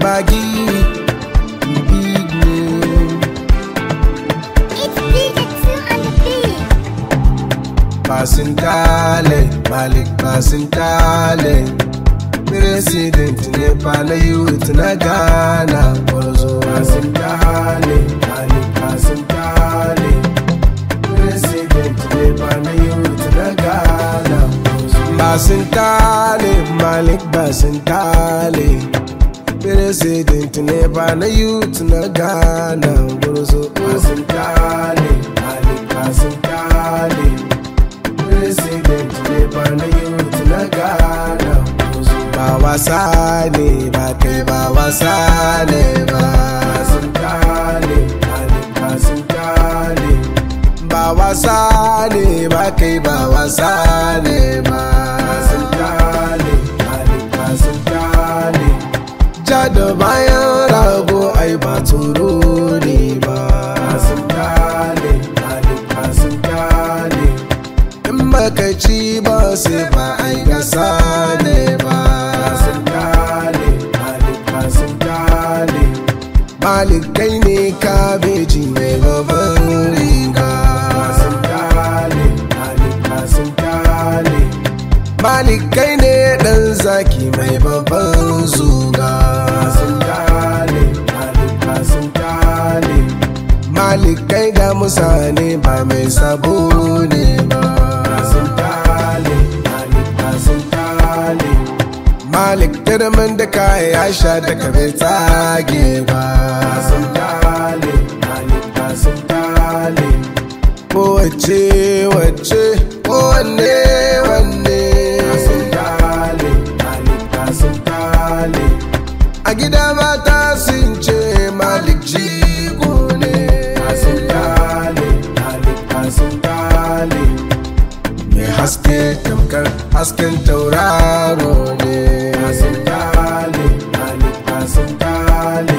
bagi big name It's DJ Two on the beat. Basintale, Malik Basintale President Nepal youth na Ghana Gwarzo Basintale, Malik Basintale President Nepal youth na Ghana Gwarzo Basintale, Malik Basintale President Nepal youth na Ghana Gwarzo Basintale, Malik Basintale president ne ba na youth na ghana ba wasa ne ba kai ba wasa ne ba sun kale ba sun kale ba wasa ne ba kai ba wasa ne ba sun kale ba sun kale ja da bayan rago ai ba tsoro ne ba sun kale ba sun kale in baka ci ba sai ba ai gasa ne ba sun kale malika sun kale malikai ne kabeji mai babban riga sun kale malika sun kale malikai ne dan zaki mai babban zuga sun kale malika sun kale malikai da musane ba mai sabo ne ba sun kale malika sun kale malik turmin da kaya ya sha da kabe tsage ba sun kale malika sun kale kowace wacce kowanne wanne sun kale malika sun kale a gida mata sun ce malik jigo ne sun kale malika sun kale mai haske tamkar hasken tauraro ne sun kale malika sun kale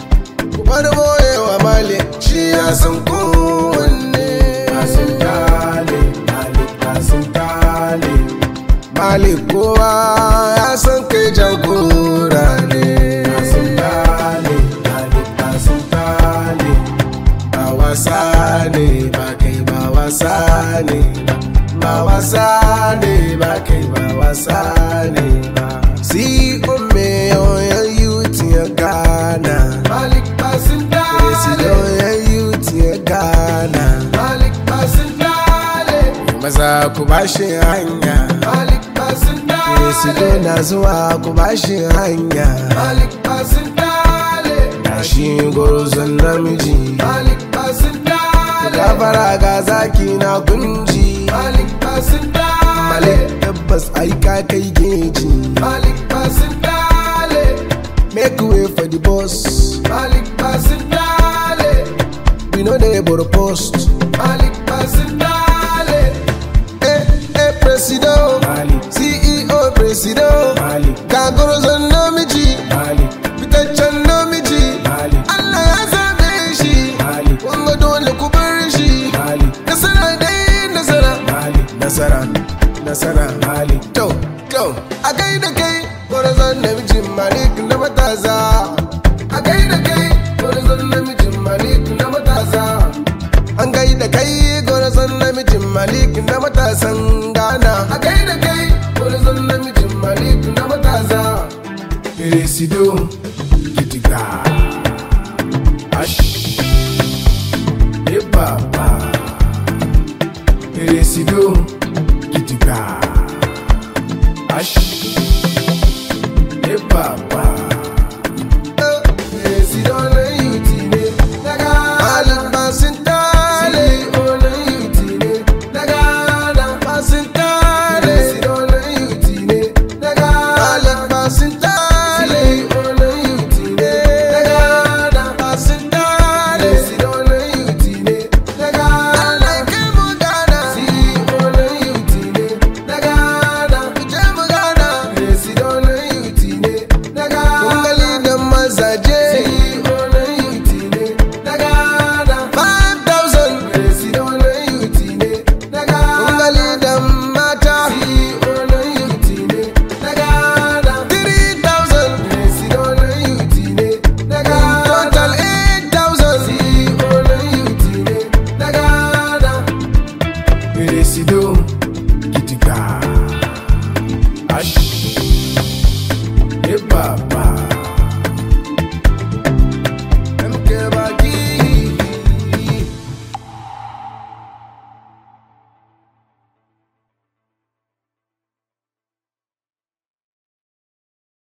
bar boyewa malik shi ya san kowanne sun kale malika sun kale malik kowa ya san kai jagora ne sun kale malika sun kale ba wasa ne ba kai ba wasa ne ba wasa ne ba kai ba wasa ne ba si umme yoyon yuti ya gana malik basin dale si yoyon yuti ya gana malik basin dale maza ku bashi hanya malik basin dale si na zuwa ku bashi hanya malik basin dale gashi gwarzon namiji malik basin dale gafara ga zaki na kunji malik basin dale malik tabbas ai ka kai geji malik basin dale make way for the boss malik basin dale we know they able to post malik basin dale eh eh presido malik ceo presido malik ga gwarzon namiji malik fitaccen namiji malik allah ya zabe shi malik wanga dole ku bar shi malik nasara dai nasara malik nasara nasara malik to to a gaida kai gwarzon namijin malik na matasa a gaida kai gwarzon namijin malik na matasa an gaida kai gwarzon namijin malik na matasan ghana a gaida kai gwarzon namijin malik na matasa Presido Gidiga Ash Ebaba Presido Gidiga Ash Ebaba